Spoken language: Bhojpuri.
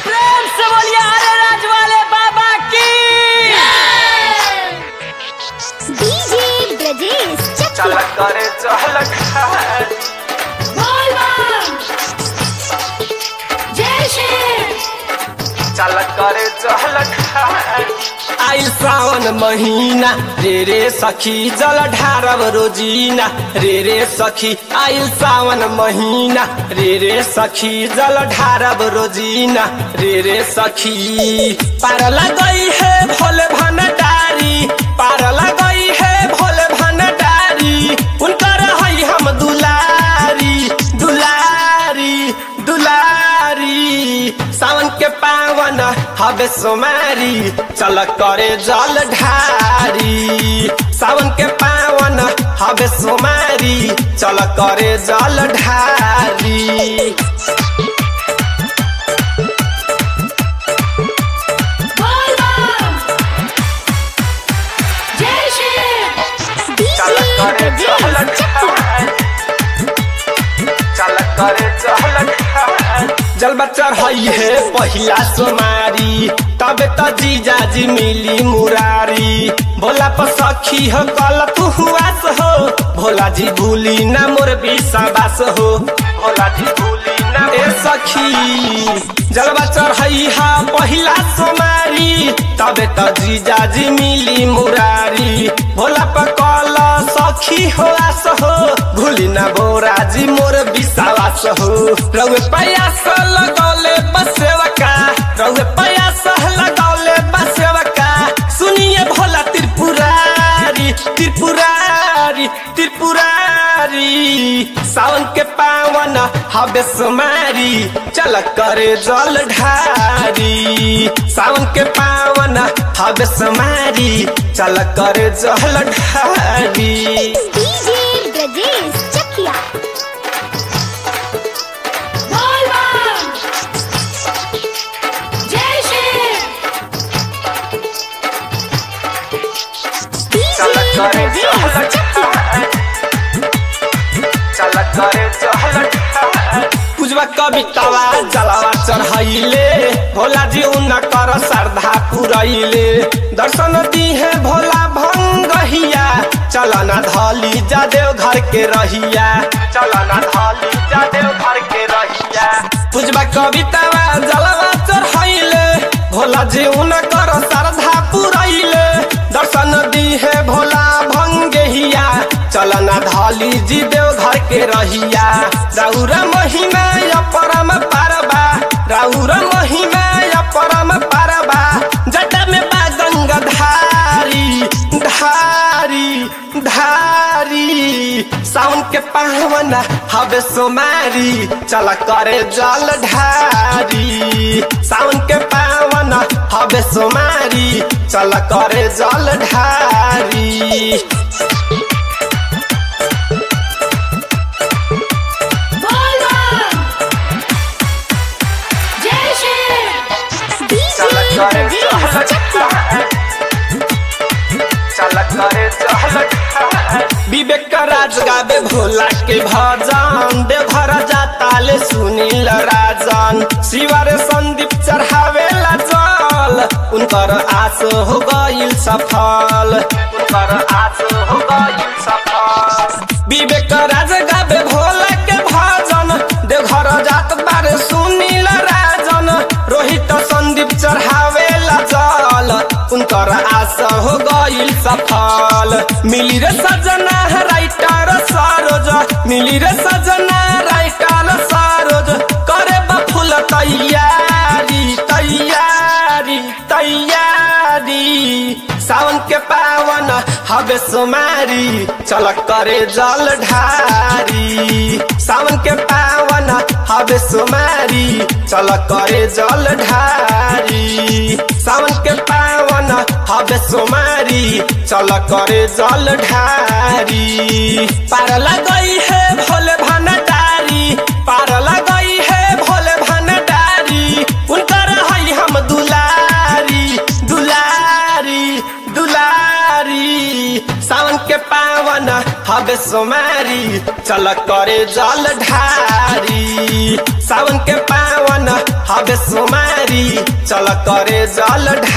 प्रेम से बोलिए हरे राज वाले बाबा की डीजे ब्रजेश चल चकिया करे चल खाए चल करे चल खाए आइल सावन महीना रे रे सखी जल ढारब रोजीना रे रे सखी आइल सावन महीना रे रे सखी जल ढारब रोजीना रे रे सखी पार लगई है भोले भंडारी पार लगई है भोले भंडारी उनकर हई हम दुलारी दुलारी दुलारी सावन के पावन हवे सोमारी चल करे जल ढारी सावन के पावन हवे सोमारी चल करे जल ढारी चल डीजे करे चल ब्रजेश चकिया खाए चल करे चल खाए जलवा चढ़ाई है पहिला सोमारी तबे त जीजाजी मिली मुरारी भोला पर सखी हो कल तू हुआस हो भोला जी भूली ना मोर विश्वास हो भोला जी भूली ना ए सखी जलवा चढ़ाई हा पहिला सोमारी तबे त जीजाजी मिली मुरारी भोला पर कल सखी हो आस हो भूली ना बोराजी मोर विश्वास हो रउए प्रयास लगौले बसेवका रउए प्रयास लगौले बसेवका सुनिए भोला त्रिपुरारी त्रिपुरारी त्रिपुरारी सावन के पावन हवे सुमारी चल करे जल ढारी सावन के पावन हवे सुमारी चल करे जल ढारी डीजे ब्रजेश चकिया चल डीजे करे ब्रजेश चल चकिया खाए चल करे चल खाए पूजवा कवितावा जलावा चढ़ाइले भोला जी उन्ना कर श्रद्धा पुरैले दर्शन दी है भोला भंगहिया चलना धली जा देव घर के रहिया चल ना धाली जा देव घर के रहिया पूजवा कवितावा जलावा चढ़ाइले भोला जी उन्ना कर श्रद्धा पुरैले दर्शन दी है भोला भंगहिया चलना धली जी देव घर के रहिया राउरा महिमा या परम पारबा राउरा महिमा या परम पारबा जटा में बा गंगा धारी धारी धारी सावन के पावन हवे सोमारी चल करे जल ढारी सावन के पावन हवे सोमारी चल करे जल ढारी चल डीजे करे ब्रजेश चल चकिया खाए चल करे चल खाए विवेक का राज गावे भोला के भजन देवघर जाताले सुनील राजन शिवर संदीप चढ़ावे ला जल उनकर आस हो गईल सफल उनकर आस हो गई सफल विवेक राज गावे भोला के भजन देवघर जात बारे सुनील राजन रोहित संदीप चढ़ावे ला जल उनकर आस हो गईल सफल मिली रे सजना राइटर सरोज मिली रे सजना राइटर सरोज करे बफुल तैयारी तैयारी तैयारी सावन के पावन हवे सोमारी चल करे जल ढारी सावन के पावन हवे सोमारी चल करे जल ढारी सावन के पावन हवे सोमारी चल करे जल ढारी पार लगई है भोले भंडारी पार लगई है भोले भंडारी उनकर हई हम दुलारी दुलारी दुलारी सावन के पावन हवे सोमारी चल करे जल ढारी सावन के पावन हवे सोमारी चल करे जल